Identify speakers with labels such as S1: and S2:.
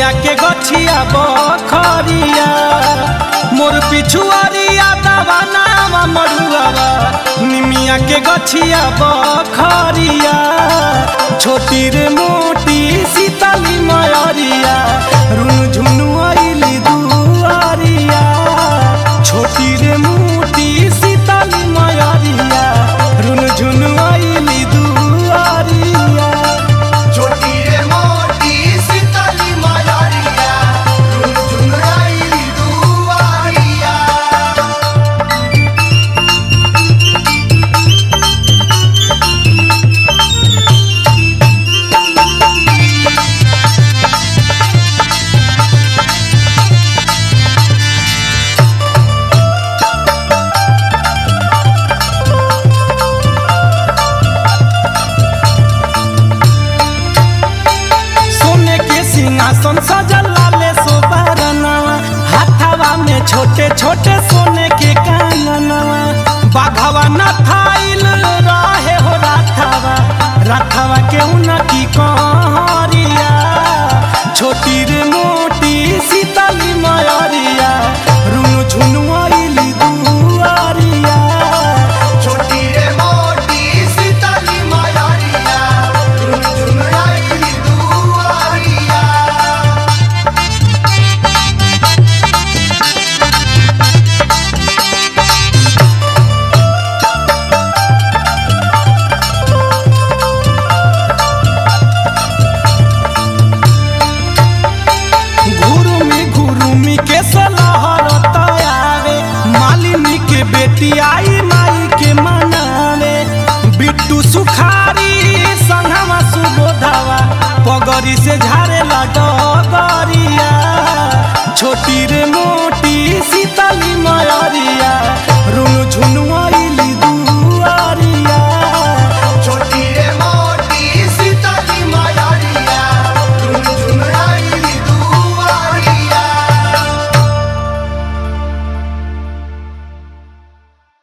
S1: निमिया के गछिया बखरिया मोर पिछुआरिया दवा नामा मरुआवा निमिया के गछिया बखरिया छोटी रे मोटी सीतली मयरिया रुन झुनु आइली दुआरिया छोटी रे मोटी सीतली मयरिया रुन झुनु आइली दुआरिया
S2: छोटी रे मोटी सीतली मयारिया झुन झुन आइली दुआरिया
S1: सोने के सिंहासन सजल लाले सोबरनवा हाथवा में छोटे छोटे सोने के काननवा बाघवा न थाइल रहे हो राथवा राथवा के उनकी कहरिया छोटी रे मोटी सीतली मयरिया रुनु झुनु आइली दुआरिया
S2: छोटी रे मोटी सीतली मयारिया झुन झुन आइली दुआरिया
S1: घुरुमी घुरुमी के सलहर तयावे मालिनी के बेटी आई माई के मनावे बिट्टू सुखारी संघवा सुबोधवा पगरी से झारे डगरिया छोटी रे मोटी सीतली मयरिया रुनु झुनु आइली